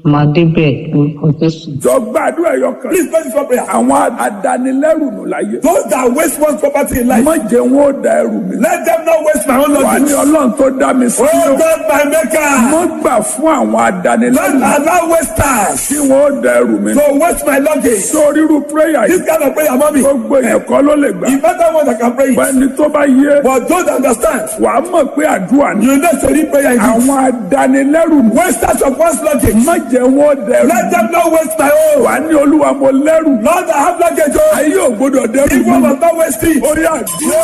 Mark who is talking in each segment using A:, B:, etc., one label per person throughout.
A: máa débẹ̀ lórúkọ jésù.
B: jọ gbàdúrà ẹyọ kan.
C: Please pray this one prayer.
B: àwọn adanilẹ́rù nù láyé.
C: Those that waste one's property in life,
B: má jẹ́ wọn ó da ẹrù mi.
C: let them not waste my own
B: wà ní
C: luggage.
B: ọlọ́run tó dá mi sí.
C: Oh God, my maker,
B: mo gbà fún àwọn
C: don't
B: adanilẹ́rù
C: allow wasters
B: tí wọn ó da ẹrù mi.
C: to waste my luggage.
B: sórí irú prayer
C: This
B: yìí
C: kind of prayer, mommy,
B: gbogbo èèyàn kọ́ ló lè gbà.
C: the better one that can pray it.
B: ẹni tó bá yé
C: But don't understand,
B: wà á mọ̀ pé àdúrà ni.
C: you know to read prayer in this.
B: àwọn adanilẹ́rù nù.
C: Wasters of one's luggage,
B: má jẹ́ wọn ó da ẹrù
C: let
B: mi.
C: them not waste my own.
B: wà á ní olúwa mo lẹ́rù.
C: Lord, I have luggage. Oh,
B: ayé ò gbọdọ̀ dẹ́rù
C: if one
B: mi.
C: must not waste it.
B: orí àdúrà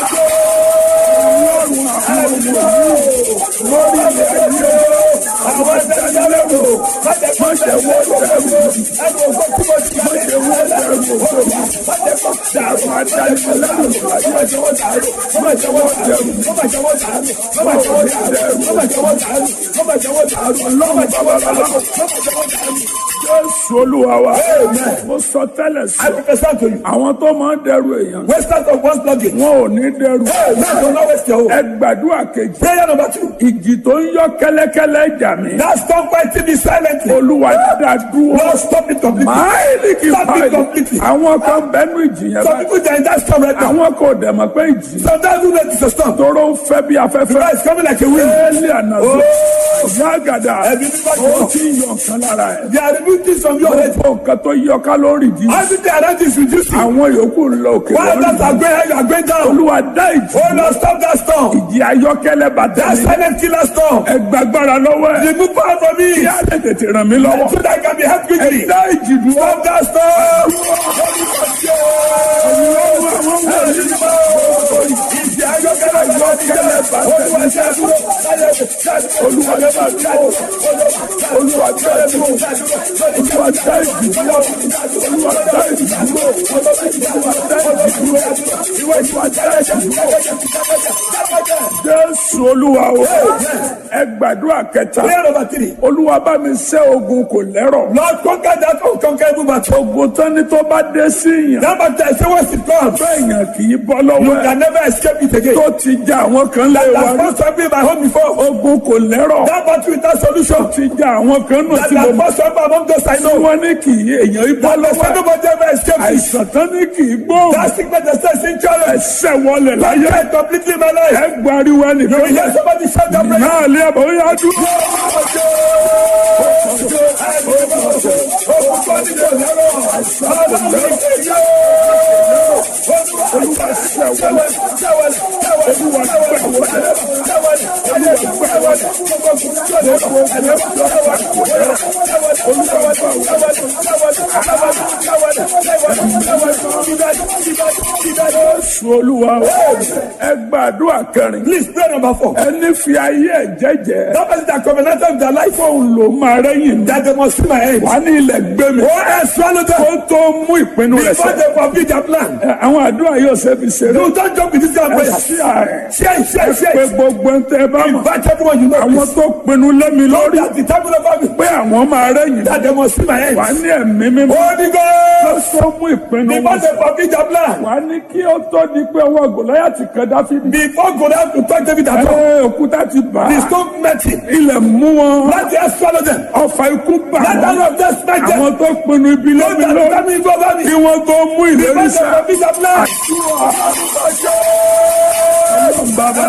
B: lórí ilẹ̀ ayé àwọn adanilẹ́rù má jẹ́ wọn dẹ́rù mi. Jésù olúwa wa. Mo sọ tẹ́lẹ̀
C: I
B: sí.
C: prophesy to you.
B: Àwọn tó máa ń dẹrù èèyàn.
C: Wasters of one's luggage.
B: Wọn ò ní dẹrù.
C: Let them not waste your own.
B: Ẹ gbàdúrà kejì.
C: Prayer number two.
B: Ìjì tó ń yọ kẹ́lẹ́kẹ́lẹ́ jà mí.
C: Now stop fighting me silently.
B: Olúwa dá dúró.
C: Lord, stop it completely.
B: Máìlì kì í
C: Stop it
B: báyìí.
C: completely.
B: Àwọn kan bẹ́nu ìjì yẹn
C: Some
B: báyìí.
C: people they are in that storm right now.
B: Àwọn kò dẹ̀ mọ̀ pé ìjì.
C: Sometimes you know it's a storm.
B: Tóró ń fẹ́ bí afẹ́fẹ́.
C: Now it's coming like a wind.
B: Éèlì ànàzó. Ìyá àgàdà.
C: Ẹbí nígbà tí
B: Ó
C: wọ́n-
B: ti ń yọ nǹkan lára ẹ̀.
C: They are removing things from your head.
B: Gbogbo nǹkan tó yọ ká lórí ìdí.
C: Everything around you is reducing.
B: Àwọn yòókù ń lọ òkè
C: While others are
B: lọ́rùn.
C: going high, you are going down.
B: Olúwa dá ìjì.
C: Oh Lord, stop that storm.
B: Ìjì ayọ́kẹ́lẹ́ bàtà
C: That
B: mi.
C: silent killer storm.
B: Ẹ gbàgbára lọ́wọ́ ẹ̀.
C: Remove power from me.
B: Kí á lè tètè ràn mí lọ́wọ́.
C: So that I can be helped
B: Ẹ
C: quickly.
B: dá ìjì dúró.
C: Stop that storm.
B: Jésù olúwa o, ẹ gbàdúrà kẹta.
C: Prayer number three.
B: Olúwa bá mi ṣẹ́ ogun kò lẹ́rọ̀.
C: Lord, conquer that unconquerable battle.
B: Ogun tán ni tó bá dé sí yàn.
C: That battle, I say, once it comes,
B: Bẹ́ẹ̀yàn kì í bọ́
C: you
B: lọ́wọ́ ẹ̀.
C: can never escape it again.
B: Tó ti já àwọn kan lé wa
C: That's
B: rí.
C: not something my home before.
B: Ogun kò lẹ́rọ̀.
C: That battle without solution.
B: Ti já àwọn kan nù
C: That
B: tí mo
C: has
B: mọ̀.
C: not something among those I
B: Tí
C: know.
B: wọ́n ní kì í èèyàn í bọ́
C: That
B: lọ́wọ́ ẹ̀.
C: nobody ever escaped it.
B: Àìsàn tán ní kì í gbóhùn.
C: That sickness that says in challenge.
B: Ẹsẹ̀ wọlé láyé.
C: Conquer it completely in my life.
B: Ẹ gbariwo
C: You
B: ẹnìkan.
C: will hear somebody shout that prayer.
B: Náà lé ẹ̀bọ̀ ó yá dúró. Jésù olúwa o. Ẹ gbàdúrà kẹrin.
C: Please pray number four.
B: Ẹni fi ayé ẹ̀ jẹ́jẹ́.
C: That person that covenanted with their life.
B: Fóun ló máa rẹ́yìn mi.
C: That they must see my head.
B: Wà ní ilẹ̀ gbé mi.
C: Oh, I swallow them.
B: Ó tó mú ìpinnu rẹ̀
C: Before
B: sẹ́.
C: they complete their plan.
B: Ẹ, Àwọn àdúrà yóò ṣe fi ṣeré.
C: You don't jump with this kind of
B: Ẹ
C: prayer.
B: sí ààrẹ.
C: Share it, share it, share
B: Pé
C: it.
B: gbogbo ń tẹ́ ẹ bá mọ̀.
C: Invite everyone you know.
B: Àwọn tó pinnu lẹ́mi lórí.
C: That the table of me.
B: Pé àwọn máa rẹ́yìn.
C: That they must see my head.
B: Wà ní ẹ̀mí mímọ́.
C: Holy
B: Ó
C: Ghost.
B: tó mú ìpinnu
C: Before
B: wọn
C: they complete their plan.
B: wà ní kí ó tó di pé ọwọ́ Gòláyàtì kan Dáfídì.
C: Before Goliath to touch David at all.
B: Ẹ òkúta ti bà
C: The
B: á.
C: stone met him.
B: Ilẹ̀ mú wọn.
C: Let the earth swallow them.
B: Ọfà ikú bà
C: Let the
B: wọ́n.
C: hand of death smite them.
B: Àwọn tó pinnu ibi
C: Those
B: lẹ́mi
C: that
B: lórí.
C: determine to over me.
B: Kí wọ́n tó mú ìlérí
C: Before they
B: sá.
C: complete their plan.
B: Bàbá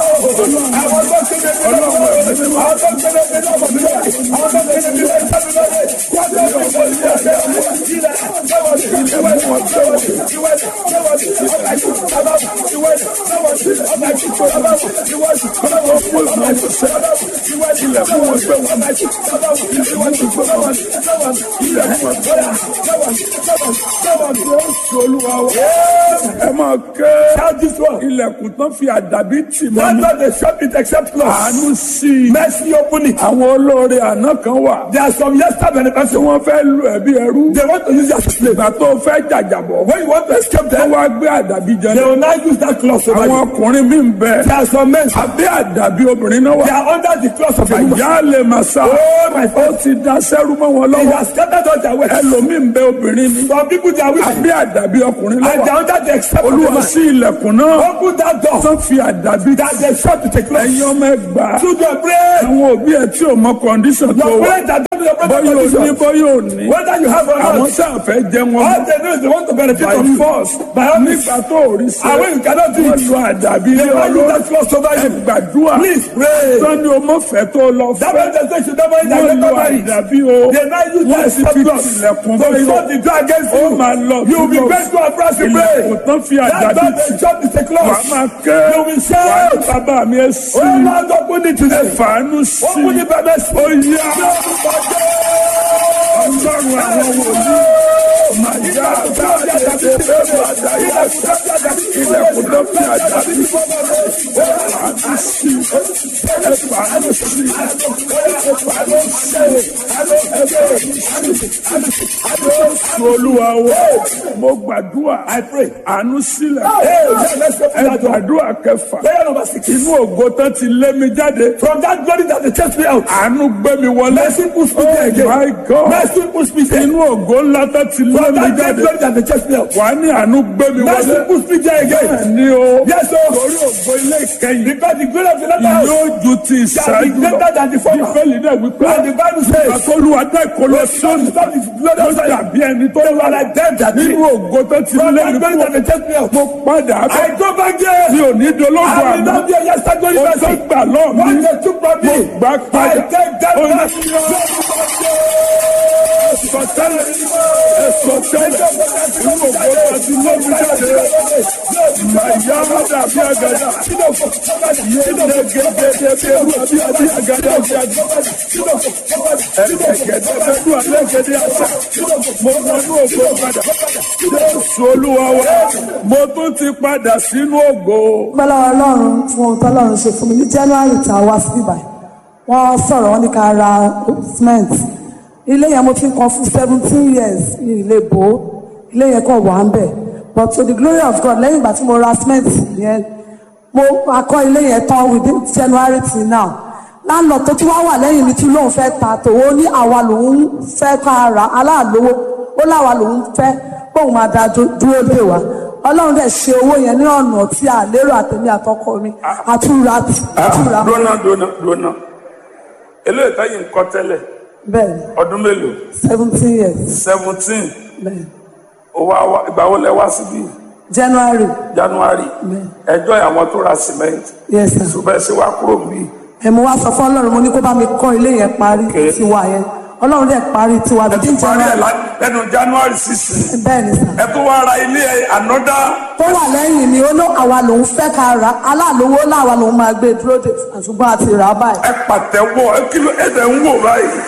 B: ẹ máa ké.
C: Shout this one.
B: Ilẹ̀kùn tán fi àdàbí tì mọ́
C: Let
B: mi.
C: not the shop it except close.
B: Àánú sí i.
C: Mercy open it.
B: Àwọn olóore àná kan wà.
C: There are some yesterday
B: Tí
C: benefits.
B: wọ́n fẹ́ lu ẹ̀bí ẹrú.
C: They want to use their slave.
B: Ìgbà tó fẹ́ jàjàbọ̀.
C: When you want to escape
B: Wọ́n
C: them,
B: wá gbé àdàbí jẹ.
C: they will now use that cloth over
B: Àwọn
C: you.
B: ọkùnrin mi ń bẹ.
C: There are some men.
B: Àbí àdàbí obìnrin náà
C: They
B: wà.
C: are under the cloth of a woman.
B: Àyà lè máa sá.
C: Oh my
B: Ó
C: God.
B: ti da sẹ́rú mọ́ wọn
C: They
B: lọ́wọ́.
C: have scattered all their wealth.
B: Ẹlòmíì ń bẹ obìnrin ni.
C: Some people they are wicked.
B: Àbí àdàbí ọkùnrin
C: And they
B: lọ́wọ́.
C: are under the except of a
B: Olúwa
C: man.
B: sí ilẹ̀kùn náà.
C: Open that door.
B: Tán fi àdàbí.
C: That they shut to take place.
B: Ẹ̀yin ọmọ ẹgbàá.
C: Children pray.
B: Àwọn òbí ẹ̀ tí ò mọ kọ̀ǹdíṣàn tó
C: Your
B: wà.
C: parents that bọ́yọ̀ ní bọ́yọ̀ ní
B: Whether you have or
C: àwọn
B: not,
C: tí a fẹ́ jẹ wọn
B: all they know is they want to benefit
C: by
B: from you.
C: force
B: By all means,
C: nígbà tó ò rí
B: and
C: sẹ́
B: when you cannot do
C: wọ́n
B: it,
C: lu àdàbí
B: they
C: ilé
B: want you
C: ọlọ́run
B: that close over
C: ẹ
B: you.
C: gbàdúrà
B: Please pray.
C: sọ́ni o mọ̀ fẹ́ tó lọ
B: That
C: fẹ́
B: man just say you never eat
C: wọ́n
B: and
C: lu
B: never marry.
C: àdàbí o
B: They now use
C: wọ́n
B: that
C: sì fi
B: surplus
C: tilẹ̀kùn
B: to
C: fún
B: shut the door against
C: ó
B: you.
C: máa lọ
B: You will be grateful and proud to pray.
C: ilẹ̀kùn tán fi
B: That
C: àdàbí
B: door
C: tì
B: they shut is a
C: wà á
B: close.
C: máa ké
B: You will
C: wà á ní
B: shout.
C: bàbá mi ẹ sí
B: Oh Lord, open it today.
C: fàánú sí
B: Open it by mercy.
C: ó yá ọlọ́run àwọn wòlíì máa yá àdáyé ẹgbẹ́ máa dáyé ilẹ̀kùn tó fi àdàbí fàánú sí ẹ fàánú sí ẹ fàánú sí olúwa wo mo gbàdúrà àánú sílẹ̀
B: Hey, yeah, let's open
C: ẹ
B: that door.
C: gbàdúrà kẹfà
B: Prayer number six.
C: inú ògo tán ti lé mi jáde
B: From that glory that they chased me out.
C: àánú gbé mi wọlé.
B: Mercy push me there again.
C: my God
B: Mercy push me there.
C: inú ògo ńlá tán ti lé
B: From
C: mi
B: that great
C: jáde.
B: glory that they chased me out.
C: wà á ní àánú gbé mi
B: Mercy
C: wọlé.
B: push me there again.
C: ní o
B: Yes, sir.
C: torí ògo ilé ìkẹyìn
B: Because the glory of the latter house
C: yóò ju ti
B: shall be
C: ìṣáájú
B: greater
C: lọ.
B: than the former.
C: bíbélì náà wípé
B: And the Bible says,
C: àtọ́lùwà dá ìkọlọ sóòlù
B: Stop this glory
C: ló
B: of Zion.
C: dàbí ẹni tó
B: They were like them that did.
C: nínú ògo tó ti
B: From
C: lé
B: that
C: mi
B: glory that
C: kúrò.
B: they chased me out.
C: mo padà bọ̀
B: I go back there.
C: mi ò ní dológun
B: I will
C: àná.
B: not be a yesterday glory
C: mo tó
B: person.
C: gbà lọ́ọ̀
B: What
C: mi
B: they took from me,
C: gbà
B: I
C: padà.
B: take that
C: Ó ní
B: back.
C: sọtẹ́lẹ̀ sọtẹ́lẹ̀ inú ògo tó ti lé mi jáde. Màyá dàbí àgàdà. Yéé gẹ́gẹ́ bí ewu àbí àbí àgàdà àbí àgàdà. Ẹ̀gẹ̀gẹ̀dẹ̀ bẹ́ẹ̀ dùn alẹ́ gẹ́gẹ́ àṣà. Mo wọnú ògo padà. Jésù Olúwa wa, mo tún ti padà sínú ògo.
D: gbọ́dọ̀ ọlọ́run fún ohun tọ́lọ́run ṣe fún mi ní january tá a wá sí ibà wọ́n sọ̀rọ̀ wọ́n ní ká ra cement ilé yẹn mo ti ń kan fún seventeen years ní ilé bò ó ilé yẹn kàn wà ń bẹ̀ but to the glory of God lẹ́yìn ìgbà tí mo ra cement yẹn mo akọ́ ilé yẹn tán within january till now láńlọ tó tún wá wà lẹ́yìn mi tún lóun fẹ́ ta tòun ó ní àwa lòun fẹ́ ká ra aláàlówó ó láwa lòun fẹ́ bóun máa da dú- dúró dè wá ọlọ́run dẹ̀ ṣe owó yẹn ní ọ̀nà tí a lérò àtẹ̀mí àtọkọ mi àtúra àtúra
C: Dúnà dúnà dúnà. Eléyìí táyì ń kọ́ tẹ́lẹ̀
D: bẹ́ẹ̀ ni
C: ọdún mélòó?
D: seventeen years
C: seventeen.
D: bẹ́ẹ̀ ni
C: Owó àwa ìgbà wo lẹ wá síbí?
D: january
C: January.
D: bẹ́ẹ̀
C: Ẹjọ́ àwọn tó ra cement.
D: yes sir
C: Ṣùgbọ́n ṣe wá kúrò bí.
D: ẹ̀ mo wá sọ fún ọlọ́run mo ní kó bá mi kọ́ ilé yẹn parí
C: Okay.
D: tiwa yẹn ọlọ́run dẹ̀ parí tiwa
C: Ẹ
D: bíi
C: tún parí ẹ̀
D: january
C: lá- lẹ́nu January sixteen.
D: bẹ́ẹ̀ ni sir
C: Ẹ tún wá ra ilé ẹ̀ ànọ́dá.
D: tó wà lẹ́yìn mi ó ló àwa lòun fẹ́ ká ra aláàlówó láwa lòun máa gbé dúró dè ṣùgbọ́n àti rà á báyìí.
C: Ẹ pàtẹ́wọ́ ẹ kí ló ẹ dẹ̀ ń wò báyìí.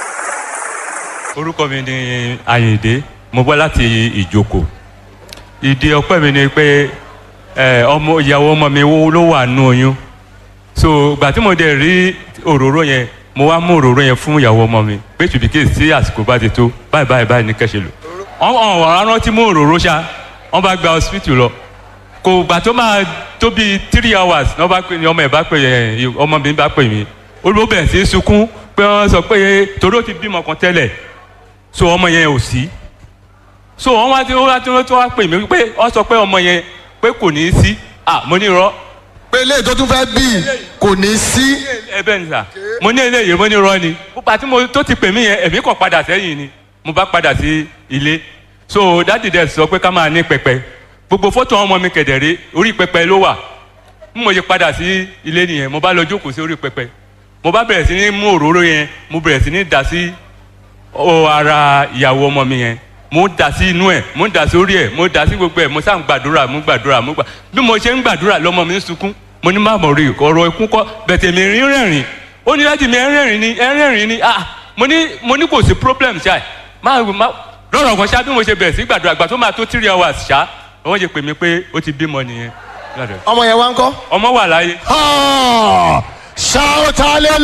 E: orúkọ mi ni Àyìndé mo bọ́ láti ìjókòó ìdí ọpẹ́ mi ni pé ẹ, ọmọ ìyàwó ọmọ mi wo- ló wà nù oyún so ìgbà tí mo dẹ̀ rí òróró yẹn mo wá mú òróró yẹn fún ìyàwó ọmọ mi pé tùbíkè sí àsìkò bá ti tó báyìí báyìí báyìí ní kẹ́sẹ̀ lò wọ́n wọ́n wọ́n rántí mú òróró ṣá wọ́n bá gba hospital lọ kò gbà tó máa tó bíi three hours ní wọ́n bá pè ní ọmọ ẹ̀ bá pè ẹ̀ ọmọ mi bá pè mí olùwọ́ bẹ̀rẹ̀ sí í sunkún pé wọ́n sọ pé torí ó ti bímọ kan tẹ́lẹ̀ so ọmọ yẹn ò sí so wọn wá tí wọn wá tí wọn tó wá pè mí pé wọn sọ pé ọmọ yẹn pé kò ní í sí ah mo ní irọ́
F: pé eléyìí tó tún fẹ́ bí kò ní sí
E: ẹ bẹ́ẹ̀ ni sà mo ní eléyìí mo ní irọ́ ni púpà tí mo tó ti pè mí yẹn èmi kàn padà sẹ́yìn ni mo bá padà sí ilé so dáàdì dẹ̀ sọ pé ká máa ní pẹpẹ gbogbo fọ́tò ọmọ mi kẹ̀dẹ̀rẹ́ orí pẹpẹ ló wà bí mo ṣe padà sí ilé nìyẹn mo bá lọ jókòó sí orí pẹpẹ mo bá bẹ̀rẹ̀ sí ní mú òróró yẹn mo bẹ̀rẹ̀ sí ní dà sí ó ara ìyàwó ọmọ mi yẹn mo ń dà sí inú ẹ mo ń dà sí orí ẹ mo ń dà sí gbogbo ẹ mo sá ń gbàdúrà mo ń gbàdúrà mo gbà bí mo ṣe ń gbàdúrà lọmọ mi ń sunkún mo ní má mọ̀ rí ọ̀rọ̀ ikú kọ́ bẹ̀tẹ̀ mi rí rẹ̀rìn ó ní láti mi ẹ rẹ̀rìn ni ẹ rẹ̀rìn ni ah mo ní mo ní kò sí problem ṣá má má lọ́rọ̀ kan ṣá bí mo ṣe bẹ̀rẹ̀ sí gbàdúrà gbà tó máa tó three hours ṣá wọ́n ṣe pè mí pé ó ti bímọ nìyẹn
F: ọmọ yẹn wá ń kọ́.
E: ọmọ wà láyé
F: Ah! shout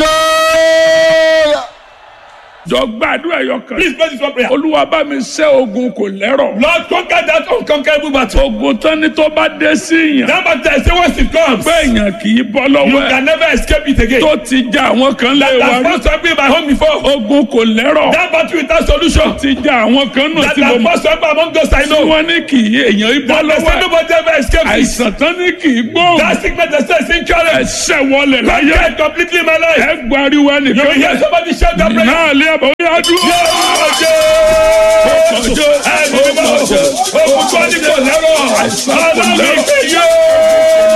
F: hallelujah.
C: Jọ gbàdúrà ẹyọ kan.
B: Please pray this one prayer.
C: Olúwa bá mi ṣẹ́ ogun kò lẹ́rọ̀.
B: Lord, conquer that unconquerable battle.
C: Ogun tán ni tó bá dé sí yàn.
B: That battle, say once it comes,
C: Pé èèyàn kì í bọ́
B: you
C: lọ́wọ́ ẹ̀.
B: can never escape it again.
C: Tó ti já àwọn kan lé wa
B: That's
C: rí.
B: supposed to be my home before.
C: Ogun kò lẹ́rọ̀.
B: That battle without solution.
C: Ti já àwọn kan náà
B: That
C: tí mo
B: has
C: mọ̀.
B: supposed to be among those I
C: Tí
B: know.
C: wọ́n ní kì í èèyàn í bọ́
B: That they
C: lọ́wọ́
B: say
C: ẹ̀.
B: nobody ever escapes it.
C: Àìsàn tán ní kì í gbóhùn.
B: That sickness they say is incurable.
C: Ẹ̀ṣẹ̀ wọlé láyé.
B: Conquer it completely in my life.
C: Ẹ gbariwo
B: You will
C: ẹnìkan
B: hear
C: yẹn.
B: somebody shout that prayer.
C: Náà lé bọ̀ ó yá dúró. ẹni mímọ́ òkú tó ní kò lẹ́rọ̀ ọlọ́run ìgbé yóò.